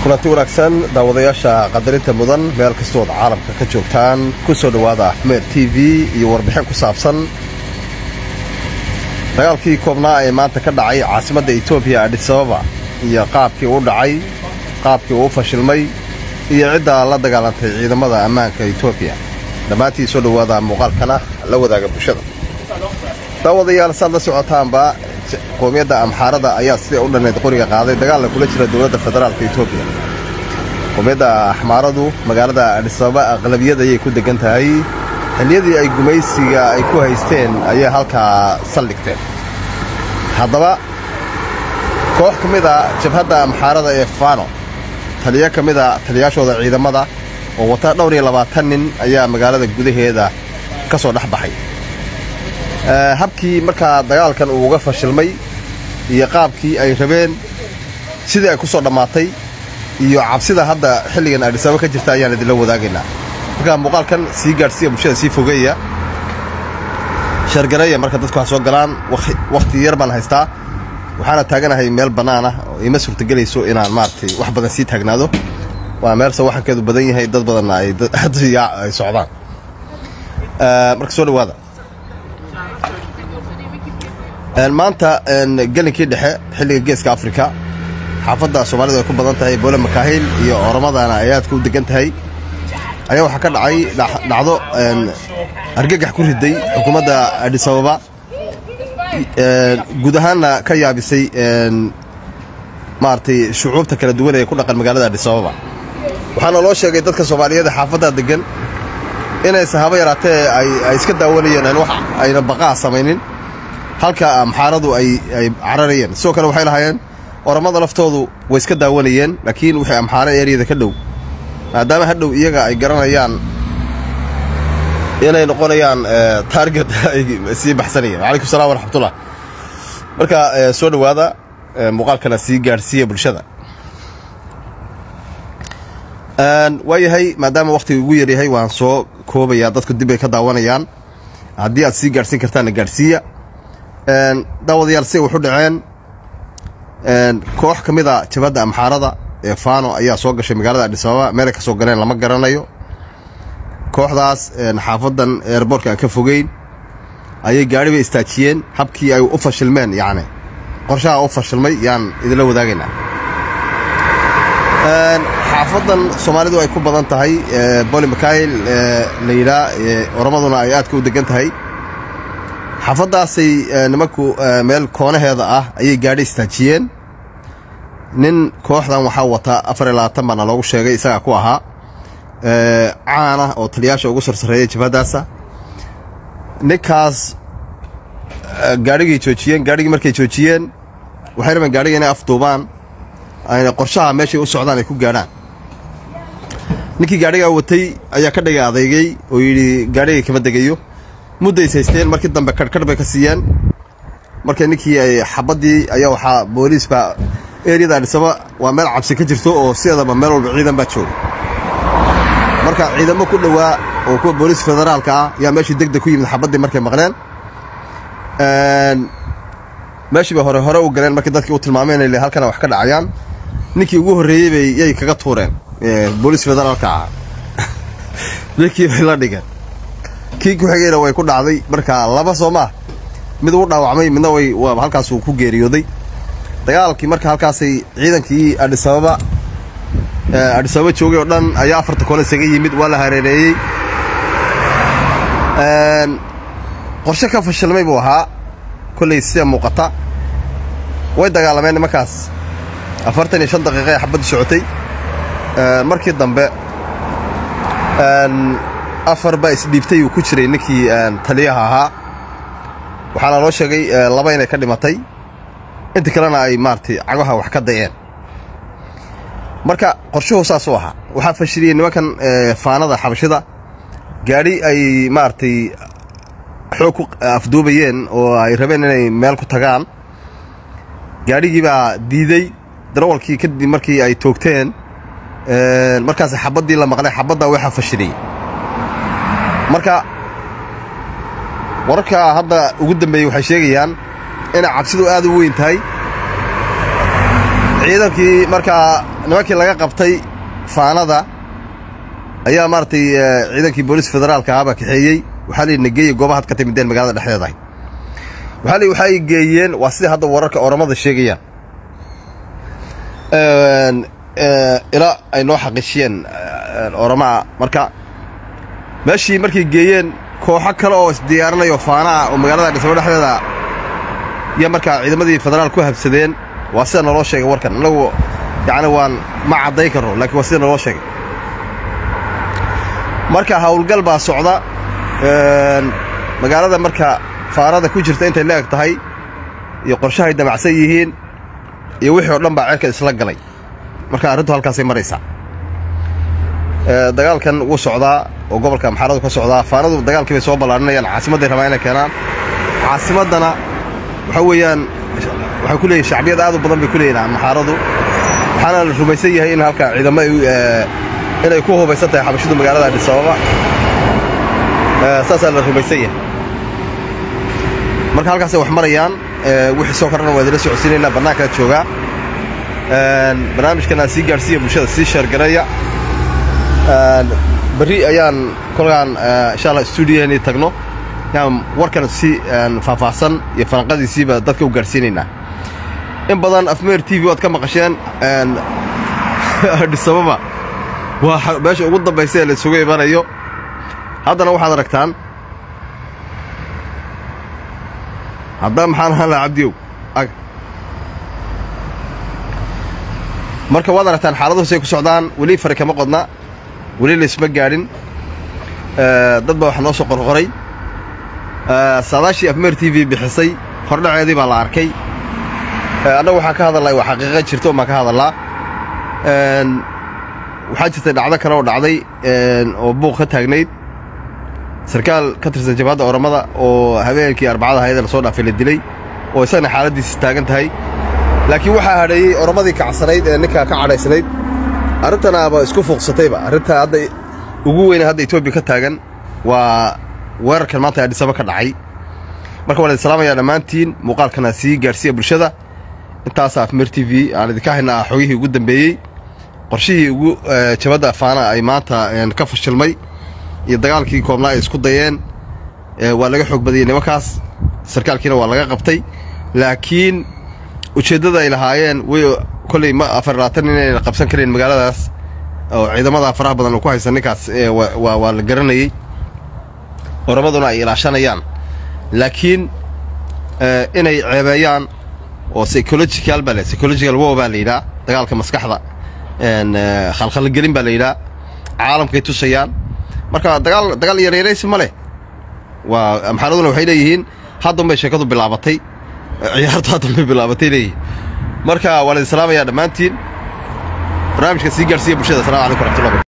kulanti wanaagsan daawadayaasha qadarinta mudan meel kastood caalamka ka joogtaan ku soo dhowaada axmed t v iyo warbixin ku saabsan dagaalkii koobnaa ee maanta ka dhacay caasimadda etoobiya adhisababa iyo qaabkii uu dhacay qaabkii uu fashilmay iyo cidda la dagaalantay ciidamada ammaanka etoobiya dhammaantii soo dhowaada muuqaalkana la wadaaga bulshada daawadayaal saad la socotaanba qoomiyadda amxaarada ayaa sidai u dhannayd qoriga qaaday dagaalna kula jira dowladda federaalka etoobiya qoomiyadda axmaaradu magaalada adhisababa aqlabiyad ayay ku degan tahay xilliyadii ay gumaysiga ay ku haysteen ayay halkaa saldhigteen haddaba koox ka mid a jabhadda amxaarada ee fano taliyo ka mid a taliyaashooda ciidamada oo wata dhowr iyo labaatan nin ayaa magaalada gudaheeda ka soo dhex baxay habkii markaa dagaalkan uu uga fashilmay iyo qaabkii ay rabeen sidii ay ku soo dhammaatay iyo cabsida hadda xilligan adhisababa ka jirta ayaan idinla wadaagaynaa markaa muuqaalkan sii gaadhsiiya bulshada sii fogeeya shargareeya marka dadku ha soo galaan wakhti yar baan haystaa waxaana taaganahay meel bannaan ah oo ima suurtagelayso inaan maaragtay wax badan sii taagnaado waa meelse waxankeedu badan yahay dad badanna ay socdaan marka soo dhowaada maanta gelinkii dhexe xilliga geeska afrika xaafadda soomaalidu ay ku badan tahay boole makaahil iyo oromadana ay aadka u degan tahay ayaa waxaa ka dhacay dhacdo argagax ku riday xukuumadda adhisababa guud ahaanna ka yaabisay maaragtay shucuubta kala duwan ee ku dhaqan magaalada adhisababa waxaana loo sheegay dadka soomaaliyeed xaafadda degan inaysan haba yaraatee ay iska daawanayeen wax ayna baqaa samaynin halka amxaaradu ay cararayeen sidoo kale waxay lahaayeen oramada laftoodu way iska daawanayeen laakiin wixii amxaaro eeriyada ka dhow maadaama hadhow iyaga ay garanayaan inay noqonayaan taarget ay sii baxsanayeen wacalaykum salam waraxmatullah marka soo dhowaada muuqaalkana sii gaadhsiiya bulshada waayahay maadaama wakhtiga ugu yaryahay waan soo koobayaa dadku dib ay ka daawanayaan haddii aad sii gaadhsiin kartaanna gaadhsiiya daawadayaal si waxu dhaceen koox ka mid a jabhadda amxaarada ee fano ayaa soo gashay magaalada adhisababa meelay ka soo galeen lama garanayo kooxdaas xaafadan eerboortka aan ka fogeyn ayay gaari bay istaajiyeen habkii ay u fashilmeen yacni qorshaha u fashilmay yaan idinla wadaagaynaa xaafadan soomaalidu ay ku badan tahay boli makail la yidhaa oramaduna ay aadka u degan tahay xaafaddaasay nimanku meel koonaheeda ah ayay gaadhi istaajiyeen nin kooxdan waxaa wata afar iyo labaatan baana loogu sheegay isagaa ku ahaa caana oo taliyaasha ugu sarsareeyay jabhaddaasa ninkaas gaadhigay joojiyeen gaadhigii markay joojiyeen waxay rabeen gaadhiga inay afduubaan ayna qorshaha meeshay u socdaan ay ku gaadhaan ninkii gaadhigaa watay ayaa ka dhigay adeygay oo yidhi gaadhigay kama degayo muddays haysteen markii dambe karhkarh bay ka siiyeen marka ninkii ay xabaddii ayaa waxaa booliis baa eriyada adhisaba waa meel cabsi ka jirto oo sideedaba meel walba ciidan baa jooga marka ciidamo ku dhowaa oo kuwa booliis federaalka ah yaa meeshii degdeg ku yimid xabaddii markay maqleen meeshii bay hore hore u galeen markii dadkii u tilmaameen inay halkana wax ka dhacayaan ninkii ugu horreeyey bay yay kaga tuureen booliis federaalka ah ninkii bay la dhigeen kii ku xigayna way ku dhacday marka laba soo maa mid uu dhaawacmay midna way halkaasuu ku geeriyooday dagaalkii marka halkaasay ciidankii adhisababa adhisababa joogay oo dhan ayaa afarta koole isaga yimid waa la hareereeyey qorshe ka fashilmay buu ahaa kolley sida muuqata way dagaalameen nimankaas afartan iyo shan daqiiqa ee xabaddu socotay markii dambe afar baa isdhiibtay uu ku jiray ninkii taliyaha ahaa waxaana loo sheegay laba inay ka dhimatay inta kalena ay maaragtay cagaha wax ka dayeen marka qorshuhu saasuu ahaa waxaa fashiliyey nimankan faanada xabashida gaadhi ay maaragtay xoog ku afduubayeen oo ay rabeen inay meel ku tagaan gaadhigii baa diiday darawalkii kadib markii ay toogteen markaas xabaddii la maqlay xabaddaa waxaa fashiliyey marka wararka hadda ugu dambeeyey waxay sheegayaan inay cabsidu aad u weyn tahay ciidankii markaa nimankii laga qabtay faanada ayaa maaragtay ciidankii booliis federaalka ahaabaa kaxeeyey waxaa la nageeyey goobahaad ka timideen magaalada dhexdeedahay waxaa la waxay geeyeen waa sida hadda wararka oramada sheegayaan ilaa ay noo xaqiijiyeen oramaa marka meeshii markay geeyeen kooxo kale oo isdiyaarinayao faana ah oo magaalada dhismo dhexdeeda iyo markaa ciidamadii federaal ku habsadeen waa sida naloo sheegay warkan annagu yacni waan ma cadday karno laakiin waa sida naloo sheegay marka howlgal baa socda magaalada marka faanada ku jirta intay la-eg tahay iyo qorshahay damacsan yihiin iyo wixii oo dhan baa ceelka isla galay marka arrintu halkaasay maraysaa dagaalkan wuu socdaa oo gobolka maxaaradu ka socdaa faanadu dagaalkii bay soo ballaarinayaan caasimadday rabaan inay keenaan caasimaddana waxaa weeyaan waxay ku leeyihin shacbiyad aad u badan bay ku leeyihin maxaaradu waxaana la rumaysan yahay in halka ciidamo inay ku hubaysan tahay xabashidu magaalada adhisababa saasaa la rumaysan yahay marka halkaasay wax marayaan wixii soo korana waa idila socodsiinaynaa bannaankaa joogaa barnaamijkan aan sii gaadhsiiya bulshada sii sheergareeya berri ayaan kolkaan insha allah stuudiyaheennii tagno yaan warkan si faahfaahsan iyo falanqadiisiiba dadka u gaadhsiinaynaa in badan afmeer t v oad ka maqasheen adhisababa waa meesha ugu dambaysa ee la isugu imanayo haddana waxaad aragtaan hadda maxaan ahaan lahaa cabdiyow ag marka waad aragtaan xaaladuhusay ku socdaan weli fari kama qodna weli laysma gaadhin dad baa wax noo soo qorqoray saadaashii afmeer t v bixisay hordhaceedii baa la arkay annagu waxaan ka hadalnay waa xaqiiqa jirto un baan ka hadallaa waxaa jirtay dhacdo kale oo dhacday oo buuq ka taagnayd sarkaal ka tirsan jabhadda oramada oo habeenkii arbacada hayada la soo dhaafay la dilay oo isagana xaaladdiisi taagan tahay laakiin waxaa hadheeyey oramadii kacsanayd ee ninkaa ka cadhaysnayd arrintanaaba isku fuuqsatayba arrintaa hadda ugu weyna hadda etoobiya ka taagan waa weerarkan maanta adhisaba ka dhacay marka waan idin salaamayaa dhammaantiin muuqaalkana sii gaadhsiiya bulshada intaasa afmer t v aan idinka haynaa xogihii ugu dambeeyey qorshihii ugu jabadda faana ay maanta ka fashilmay iyo dagaalkii koobnaa ay isku dayeen waa laga xoog badiyey nimankaas sarkaalkiina waa laga qabtay laakiin ujeeddada ay lahaayeen way kolley ma afar labaatan inayna qabsan karayn magaaladaas oo ciidamada faraha badan oo ku haysan ninkaas waa la garanayey oramaduna ay ilaashanayaan laakiin inay ceebeeyaan oo psychological baa psychological wow baa la yidhaha dagaalka maskaxda khalkhalgelin baa la yidhaha caalamkay tusayaan marka dagaal dagaal yaryaraysi ma leh waa maxaaladuna waxay leeyihiin haddun bay sheekadu bilaabatay ciyaartu haddun bay bilaabatay leeyihiin marka waan idin salaamayaa dhammaantiin barnaamijka sii gaadhsiiya bulshada assalamu calaykum raxmatullah